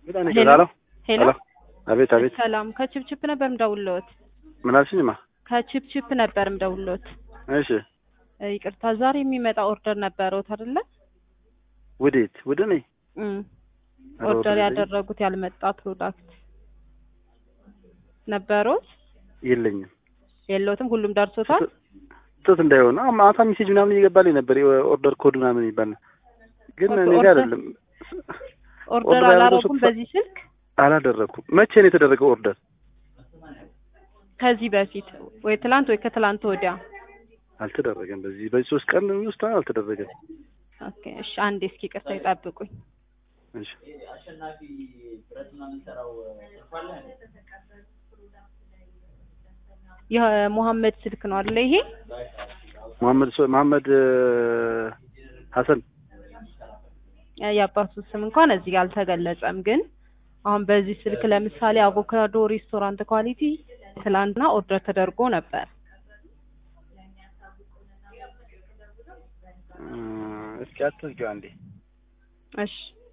በጣም ሄሎ ይቀዛለሁ። ሄሎ አቤት አቤት። ሰላም ከቺፕቺፕ ነበር ምደውልዎት። ምን አልሽኝማ? ከቺፕቺፕ ነበር ምደውልዎት። እሺ እ ይቅርታ ዛሬ የሚመጣ ኦርደር ነበረዎት አይደለ? ወዴት? ወደ እኔ እም ኧረ ኦርደር ወደ ያደረጉት ያልመጣ ፕሮዳክት ነበረዎት? የለኝም። የለዎትም? ሁሉም ደርሶታል? ጥት እንዳይሆን አዎ፣ ማታ ሜሴጅ ምናምን እየገባልኝ ነበር የኦርደር ኮድ ምናምን ይባል ግን ኦኬ፣ እኔ ጋር ኦርደር- አይደለም። ኦርደር ኦርደር ያደረጉት አላረጉም ሶስት- በዚህ ስልክ? አላደረኩም። መቼ ነው የተደረገው ኦርደር? ከዚህ በፊት ወይ ትላንት ወይ ከትላንት ወዲያ? አልተደረገም። በዚህ በዚህ ሶስት ቀን ውስጥ አልተደረገም። ኦኬ እሺ፣ አንዴ እስኪ ቅርታ ይጠብቁኝ። እሺ የሙሐመድ ስልክ ነው አይደለ ይሄ? መሐመድ ሶ- መሐመድ እ፣ ሀሰን የአባቱ ስም እንኳን እዚህ ጋር አልተገለጸም። ግን አሁን በዚህ ስልክ ለምሳሌ አቮካዶ ሬስቶራንት ኳሊቲ ትላንትና ኦርደር ተደርጎ ነበር። እ፣ እስኪ አትዝጊው አንዴ። እሺ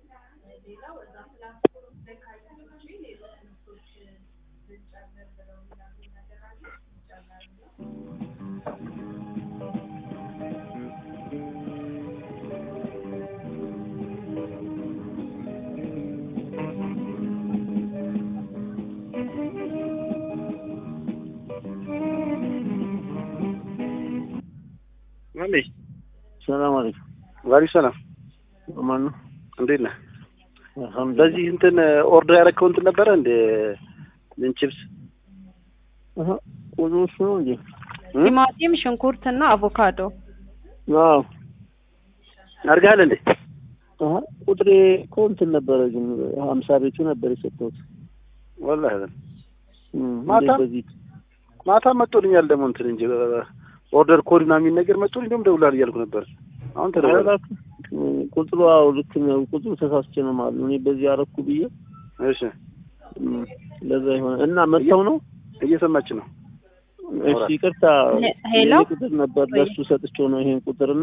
ማለይ ሰላም አለይኩም። ዋሪ ሰላም፣ ማን ነው? እንዴት ነህ? አልሐምዱሊላህ። በዚህ እንትን ኦርደር ያደረግከው እንትን ነበረ እንደ ምን ቺፕስ አሀ ቁጥሩ እሱ ነው እንዴ? እ? ቲማቲም፣ ሽንኩርት እና አቮካዶ አዎ። አድርገሃል እንዴ? አሀ ቁጥሬ እኮ እንትን ነበረ ግን ሀምሳ ቤቱ ነበር የሰጠሁት። ወላሂ አይደል። እም፣ ማታ? እንዴት በዚህ ማታ መጥቶልኛል ደግሞ እንትን እንጂ ኦርደር ኮድ ምናምን የሚል ነገር መጥቶልኝ ደግሞ ደውላል እያልኩ ነበር። አሁን ተደውሏል። አላክ ቁጥሩ አዎ ልክ ነው። ቁጥሩ ተሳስቼ ነው ማለት ነው። እኔ በዚህ አረኩ ብዬ እሺ እም፣ ለዛ ይሆናል እና መጥተው ነው። እየሰማች ነው። እሺ ይቅርታ፣ ሄ- ሄሎ? ይሄ ቁጥር ነበር ለሱ ሰጥቼው ነው ይሄን ቁጥርና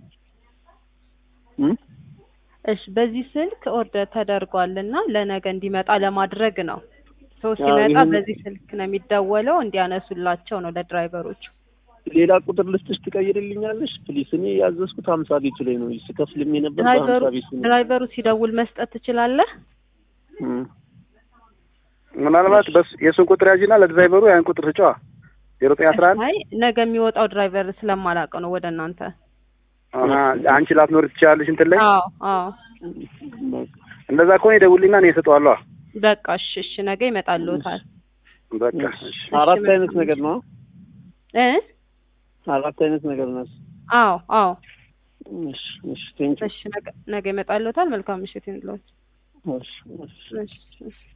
እም እሺ በዚህ ስልክ ኦርደር ተደርጓል እና ለነገ እንዲመጣ ለማድረግ ነው። ሰው አዎ፣ ሲመጣ ይሄን- በዚህ ስልክ ነው የሚደወለው እንዲያነሱላቸው ነው ለድራይቨሮቹ። ሌላ ቁጥር ልስጥሽ ትቀይርልኛለሽ ፕሊስ። እኔ ያዘዝኩት ሀምሳ ቤቱ ላይ ነው ስከፍልም የነበር ድራይቨሩ በሀምሳ ቤቱ ነው። ድራይቨሩ ሲደውል መስጠት ትችላለህ? እም። ምናልባት በስ የእሱን ቁጥር ያዥና ለድራይቨሩ ያን ቁጥር ስጫዋ ዜሮ ዘጠኝ አስራ አንድ አይ ነገ የሚወጣው ድራይቨር ስለማላውቀው ነው ወደ እናንተ። አሀ፣ አንቺ ላትኖር ትችላለሽ እንትን ላይ አዎ አዎ በቃ እንደዛ ከሆነ ይደውልኝና እኔ እሰጠዋለሁ። በቃ እሺ እሺ ነገ ይመጣልዎታል። በቃ እሺ። አራት እሺ፣ አይነት ነገር ነው። እ አራት አይነት ነገር ነው። አዎ አዎ እሺ እሺ ቴንክ እሺ ነገ ነገ ይመጣልዎታል። መልካም ምሽት ይሁንልዎት። እሺ እሺ እሺ እሺ